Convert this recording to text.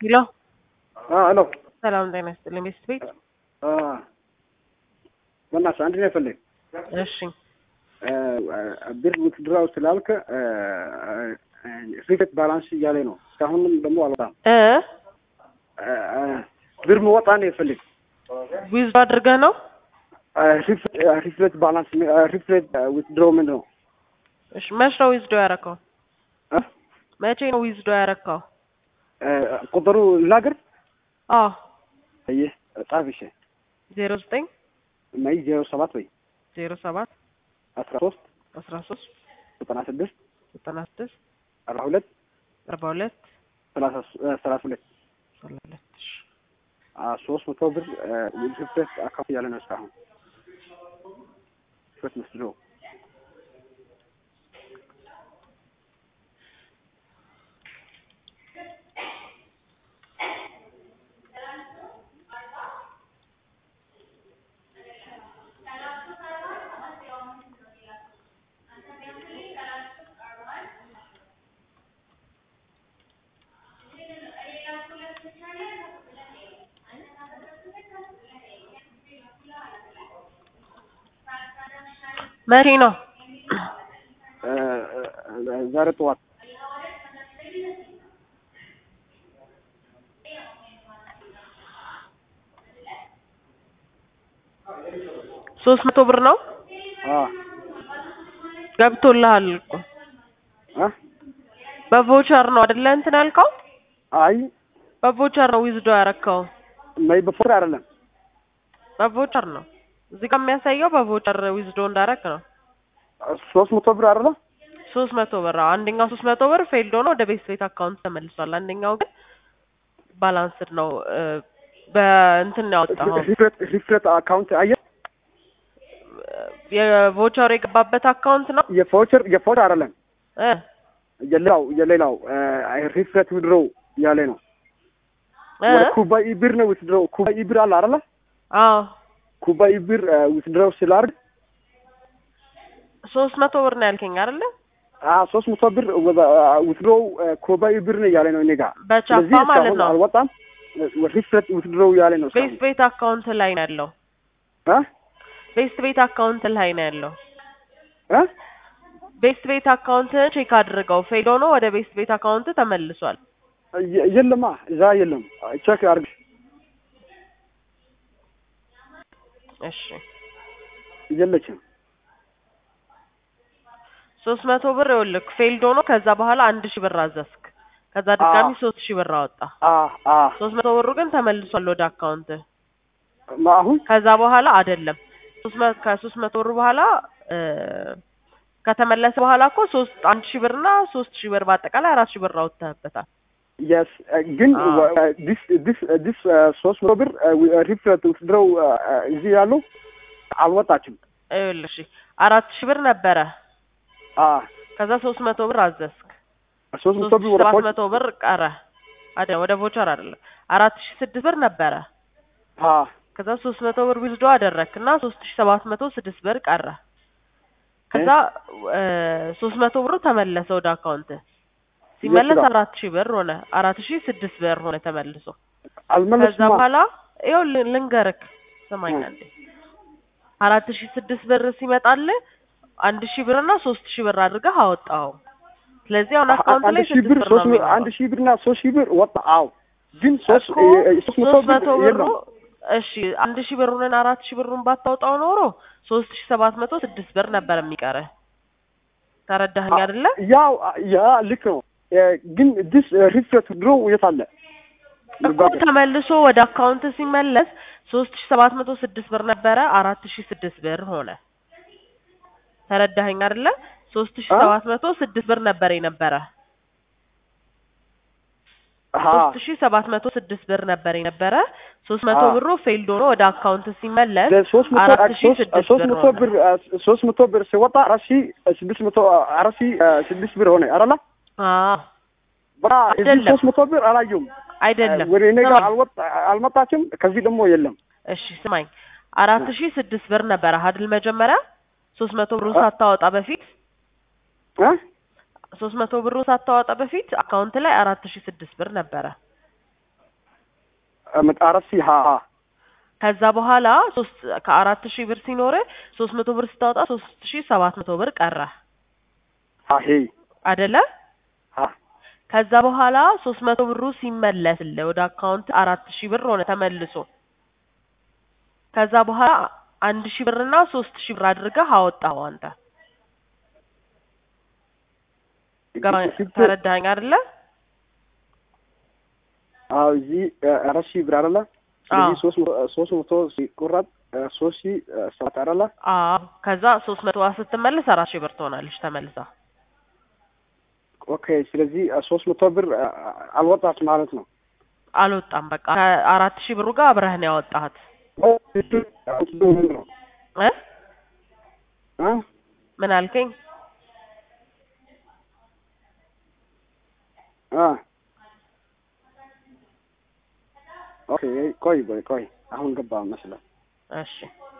ሄሎ ሄሎ ሰላም ጤና ይስጥልኝ። ቤስት ቤት በእናትህ አንድ ነው የፈለግ እሺ ብር ውትድራው ስላልክ ሪፌት ባላንስ እያለ ነው። እስካሁንም ደግሞ አልወጣም። እ ብር መወጣ ነው የፈለግ ዊዝ አድርገህ ነው? ሪፍሌት ባላንስ ሪፍሌት ውትድሮ ምንድን ነው? እሺ መች ነው ዊዝዶ ያረከው? መቼ ነው ዊዝዶ ያረከው? ቁጥሩ ልናገር? አዎ ይህ ጻፍ እሺ። ዜሮ ዘጠኝ መይ ዜሮ ሰባት ወይ ዜሮ ሰባት አስራ ሶስት አስራ ሶስት ዘጠና ስድስት ዘጠና ስድስት አርባ ሁለት አርባ ሁለት ሰላሳ ሰላሳ ሁለት ሰላሳ ሁለት እሺ ሶስት መቶ ብር ሪፍሌት አካፍ እያለ ነው እስካሁን ሪፍሌት መስሎ መቼ ነው? ዛሬ ጠዋት ሶስት መቶ ብር ነው ገብቶልሃል እኮ በቮቸር ነው አይደለ? እንትን ያልከው አይ በቮቸር ነው ዊዝዶ ያረከው። መይ በፎር አይደለም በቮቸር ነው እዚህ ጋር የሚያሳየው በቮቸር ዊዝዶ እንዳረክ ነው። ሶስት መቶ ብር አይደለም ሶስት መቶ ብር አዎ። አንደኛው ሶስት መቶ ብር ፌልድ ሆኖ ወደ ቤት ቤት አካውንት ተመልሷል። አንደኛው ግን ባላንስድ ነው እ በእንትን ነው ያወጣኸው ሪፍሌት ሪፍሌት አካውንት አየህ የቮቸር የገባበት አካውንት ነው የፎቸር የፎቸር አይደለም እ የሌላው የሌላው ሪፍሌት ውድሮ እያለ ነው እ ወደ ኩባ ኢብር ነው ውትድሮ ኩባ ኢብር አለ አይደለ አዎ ኩባ ኢብር ውትድሮ ስላርግ ሶስት መቶ ብር ነው ያልከኝ አይደለ? ሶስት መቶ ብር ውትድሮ ኩባ ኢብር ነው እያለ ነው እኔ ጋር በቻፓ ስለዚህ ማለት እስካሁን ነው። አልወጣም ሪፍሌት ውትድሮ እያለ ነው ቤስት እስካሁን ቤት አካውንት ላይ ነው ያለው። እ ቤስት ቤት አካውንት ላይ ነው ያለው። እ ቤስት ቤት አካውንት ቼክ አድርገው ፌል ሆኖ ወደ ቤስት ቤት አካውንት ተመልሷል። የ- የለማ እዛ የለም ቼክ አርግ እሺ የለችም ሶስት መቶ ብር ይኸውልህ ፌልድ ሆኖ ከዛ በኋላ አንድ ሺህ ብር አዘዝክ። ከዛ ድጋሚ አዎ። ሶስት ሺህ ብር አወጣ። አ አ ሶስት መቶ ብሩ ግን ተመልሷል ወደ አካውንት። ማ- አሁን ከዛ በኋላ አይደለም ሶስት መ- ከሶስት መቶ ብር በኋላ እ ከተመለሰ በኋላ እኮ ሶስት አንድ ሺህ ብርና ሶስት ሺህ ብር በአጠቃላይ አራት ሺህ ብር አውጥተህበታል። የስ ግን አዎ። ዲስ ዲስ ዲስ ሶስት መቶ ብር ሪፍሌት ውትድሮው እዚህ ያሉ አልወጣችም። ይኸውልህ እሺ አራት ሺህ ብር ነበረ። አ ከዛ ሶስት መቶ ብር አዘዝክ። ሶስት መቶ ሶስት ብር ሺህ ወደ ሰባት ፎች መቶ ብር ቀረ። አይደለም ወደ ቮቸር አይደለም አራት ሺህ ስድስት ብር ነበረ። አ ከዛ ሶስት መቶ ብር ዊዝዶ አደረግክ እና ሶስት ሺህ ሰባት መቶ ስድስት ብር ቀረ። ከዛ ሶስት መቶ ብሩ ተመለሰ ወደ አካውንት ሲመለስ የት ጋር? አራት ሺህ ብር ሆነ አራት ሺህ ስድስት ብር ሆነ ተመልሶ ከዛ አልመለስማ በኋላ ይኸው ል- ልንገርክ ስማኝ አንዴ አራት ሺህ ስድስት ብር ሲመጣልህ አንድ ሺህ ብር እና ሶስት ሺህ ብር አድርገህ አወጣኸው ስለዚህ አሁን አካውንት አንድ ላይ ሺህ ስድስት ብር ብር ሶስት ነው መ- አንድ የሚኖረው ሺህ ብርና ሶስት ሺህ ብር ወጣ። አዎ ግን ሶስት እኮ እ- እ- ሶስት መቶ ሶስት መቶ ብር ብሩ የለም። እሺ አንድ ሺህ ብሩንን አራት ሺህ ብሩን ባታወጣው ኖሮ ሶስት ሺህ ሰባት መቶ ስድስት ብር ነበር የሚቀርህ ተረዳኸኝ አይደለ ያው ያ ልክ ነው እ፣ ግን ዲስ ሪፍሌት ውትድሮ የት አለ? እኮ ተመልሶ ወደ አካውንት ሲመለስ ሶስት ሺህ ሰባት መቶ ስድስት ብር ነበረ አራት ሺህ ስድስት ብር ሆነ ተረዳኸኝ አይደለ ሶስት ሺህ አ? ሰባት መቶ ስድስት ብር ነበር የነበረ አሃ ሶስት ሺህ ሰባት መቶ ስድስት ብር ነበር የነበረ ሶስት መቶ አ። ብሩ ፌልድ ሆኖ ወደ አካውንት ሲመለስ ሶስት መቶ አራት ሺህ ሶስት ስድስት ሶስት ብር መቶ ሆነ ብር እ፣ ሶስት መቶ ብር ሲወጣ አራት ሺህ ስድስት መቶ አራት ሺህ እ፣ ስድስት ብር ሆነ አይደለ? አዎ በቃ እዚህ አይደለም። ሶስት መቶ ብር አላየሁም። አይደለም ወደ እኔ ጋር ስማኝ አልወጣ አልመጣችም። ከዚህ ደግሞ የለም። እሺ ስማኝ አራት ሺህ ስድስት ብር ነበረ አይደል መጀመሪያ ሶስት መቶ ብሩን አ? ሳታወጣ በፊት እ? ሶስት መቶ ብሩን ሳታወጣ በፊት አካውንት ላይ አራት ሺህ ስድስት ብር ነበረ አራት ሺህ ሀ ሀ ከዛ በኋላ ሶስት ከአራት ሺህ ብር ሲኖር ሶስት መቶ ብር ስታወጣ ሶስት ሺህ ሰባት መቶ ብር ቀረ ሀ ሄ አደለ? ሀ ከዛ በኋላ ሶስት መቶ ብሩ ሲመለስልህ ወደ አካውንት አራት ሺህ ብር ሆነ ተመልሶ። ከዛ በኋላ አንድ ሺህ ብርና ሶስት ሺህ ብር አድርገህ አወጣው አንተ። ገባ- ስንት- ተረዳኸኝ አይደለ? አዎ እዚህ አራት ሺህ ብር አይደለ? ስለዚህ ሶስት መቶ ሶስት መቶ ሲቆረጥ ሶስት ሺህ ሰባት አይደለ? አዎ ከዛ ሶስት መቶ ስትመለስ አራት ሺህ ብር ትሆናለች ተመልሳ። ኦኬ ስለዚህ ሶስት መቶ ብር አልወጣች ማለት ነው። አልወጣም በቃ ከአራት ሺህ ብሩ ጋር አብረህ ነው ያወጣሃት እ እ? ምን አልከኝ? አ ኦኬ ቆይ ቆይ ቆይ አሁን ገባ መስለ እሺ